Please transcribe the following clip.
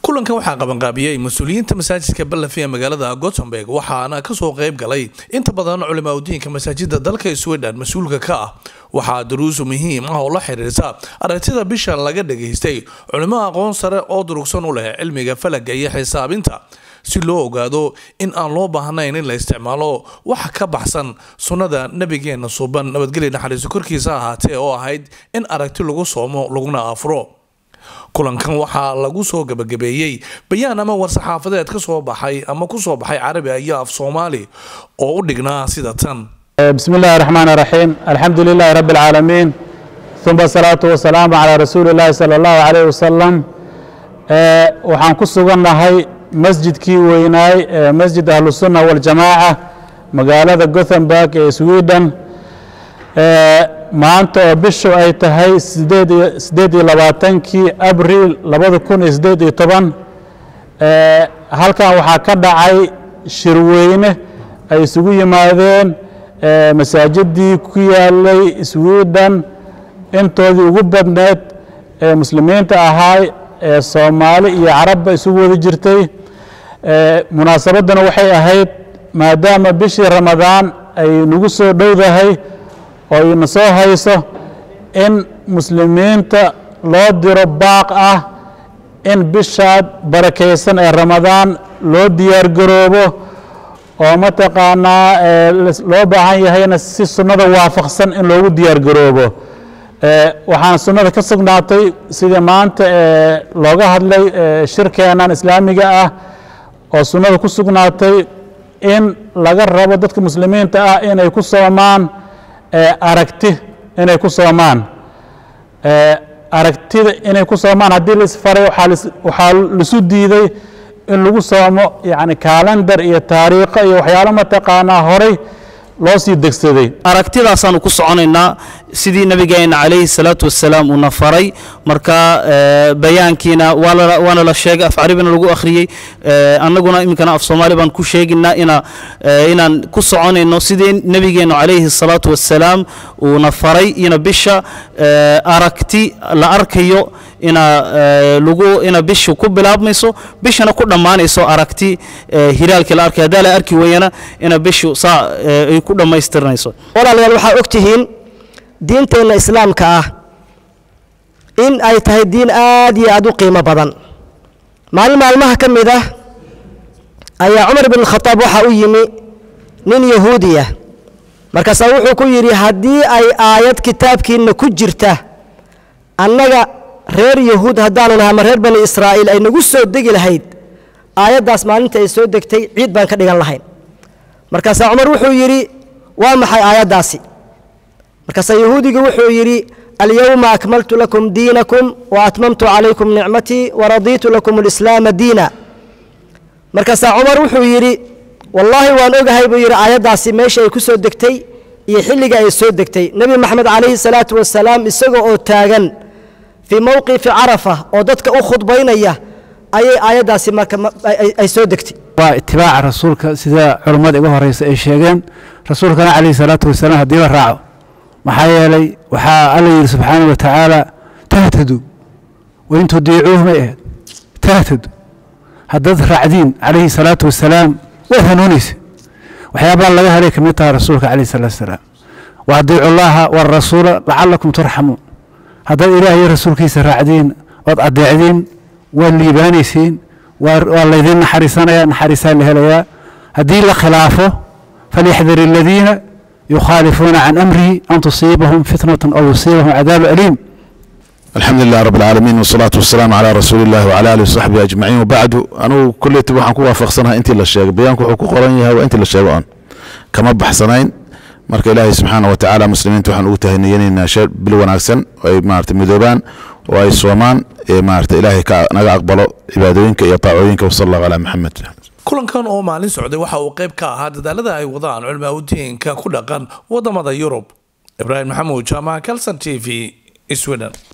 kulankan waxaa qabanqaabiyey mas-uuliyiinta masaajidka ballafi ee magaalada gothenburg waxaana kasoo qeyb galay inta badan culimaa udiinka masaajida dalka sweden mas-uulka ka ah waxaa daruusu muhiim ah oo la xiriirta aragtida bishan laga dhageystay culimo aqoon sare oo durugsan u leh cilmiga falaga iyo xisaabinta si loo ogaado in aan loo baahnayn in la isticmaalo waxa ka baxsan sunnada nabigeena suuban nabadgelya naxariiso korkiisa ahaatee oo ahayd in aragti lagu soomo laguna afuro kulankan waxaa lagu soo gabagabeeyey bayaan ama war-saxaafadeed ka soo baxay ama kusoo baxay carabi iyo af soomaali oo u dhignaa sida tan بسم الله الرحمن الرحيم الحمد لله رب العالمين ثم الصلاة والسلام على رسول الله صلى الله عليه وسلم آه، waxaan ku sugannahay masjidkii weynaay ee masjid ahlusunna waljamaaca magaalada gothenburg ee sweden ee, maanta oo bishu ay tahay sideed iyo- sideed iyo labaatankii abril labada kun iyo sideed iyo toban ee, halkan waxaa ka dhacay shirweyne ay isugu yimaadeen ee, masaajidii ku yaalay sweden intoodii ugu badneed ee muslimiinta ahaay ee soomaali iyo carabba isugu wada jirtay ee, munaasabadduna waxay ahayd maadaama bishii ramadaan ay nagu soo dhowdahay oo ina soo hayso in muslimiinta loo diro baaq ah in bishaad barakaysan ee ramadaan loo diyaargaroobo oo mataqaanaa ee, lis- loo baahan yahayna si sunnada waafaqsan in loogu diyaargaroobo Ee, waxaan sunnada ka sugnaatay sidii maanta ee, looga hadlay ee, shirkeenan islaamiga ah oo sunnada ku sugnaatay in laga rabo dadka muslimiinta ah inay ku soomaan ee, aragti inay ku soomaan Ee, aragtida inay ku soomaan haddii la isfaray waxaa lis- waxaa lisu diiday in lagu soomo yani kaalendar iyo taariikho iyo waxyaalo mataqaanaa horay loo sii degsaday aragtidaasaanu ku soconaynaa sidii nabigeena calayhi salaatu wasalaam uuna faray marka eh, bayaankiina waa la- waana la sheegay af caribina lagu akhriyey eh, annaguna iminkana af soomaali baan ku sheegaynaa ina eh, inaan ku soconayno sidii nabigeenu calayhi salaatu wasalaam uuna faray ina bisha eh, aragti la arkayo ina eh, lagu ina bishu ku bilaabmayso bishana ku dhammaanayso aragti eh, hilaalkii la arkay haddaa la arki weeyana ina bishu saa eh, ay ku dhammaystirnayso walaalayaal waxaa og tihiin diinteenna islaamka ah in ay tahay diin aad iyo aad u qiimo badan maalin maalmaha ka mid ah ayaa cumar bin khataab waxaa u yimi nin yahuudi ah markaasaa wuxuu ku yidhi haddii ay aayad kitaabkiinna ku jirta annaga reer yahuud haddaanu nahay ama reer bani israa'iil ay nagu soo degi lahayd aayaddaas maalinta ay soo degtay ciid baan ka dhigan lahayn markaasaa cumar wuxuu yidhi waa maxay aayaddaasi markaasaa yahuudiga wuxuu yidhi alyowma akmaltu lakum diinakum wa atmamtu calaykum nicmatii waradiitu lakum alislaama diina markaasaa cumar wuxuu yidhi wallaahi waan ogahay buu yidhi aayaddaasi meesha ay ku soo degtay iyo xilliga ay soo degtay nebi maxamed calayhi salaatu wasalaam isaga oo taagan fii mowqifi carafa oo dadka u khudbaynaya ayay aayaddaasi marka ma- ay- ay- ay soo degtay waa itibaaca rasuulka sida culummada iga horeysa ay sheegeen rasuulkana calayhi salaatu wasalaam haddii la raaco maxaa yeelay waxaa alla yidhi subxaanahu wa tacaala tahtadu wain tudiicuuh may ahayd tahtadu haddaad raacdiin calayhi salaatu wasalaam waad hanuunaysa waxyaabaha laga helay ka mid tahay rasuulka calayhi salaatu wasalaam wa adiicu llaha warasuula lacalakum turxamuun haddaad ilaah iyo rasuulkiisa raacdiin ood adeecdiin waad liibaanaysiin waa waa laydin naxariisanaya naxariisaa la helayaa haddii la khilaafo falyaxdar aladiina yukhaalifuuna can amrihi an tusiibahum fitnatun aw yusiibahum cadaabu aliim الحمد لله رب العالمين والصلاة والسلام على رسول الله وعلى آله وصحبه أجمعين وبعد أنا كل waxaan ku waafaqsanahay intii la sheegay bayaanku wuxuu ku qoran yahay waa intii la sheego aan kama baxsanayn marka ilaahay subxaana wa tacaala muslimiinta waxaan ugu tahaniyanaynaa shee bil wanaagsan oo ay maarata midoobaan oo ay soomaan ee maarata ilaahay ka naga aqbalo cibaadooyinka iyo taacooyinka wasala allahu calaa maxamed kulankan oo maalin socday waxa uu qayb ka ahaa dadaalada ay wadaan culimaa udiinka ku dhaqan wadamada yurub ibraahim maxamuud jaamaca calson t v sweden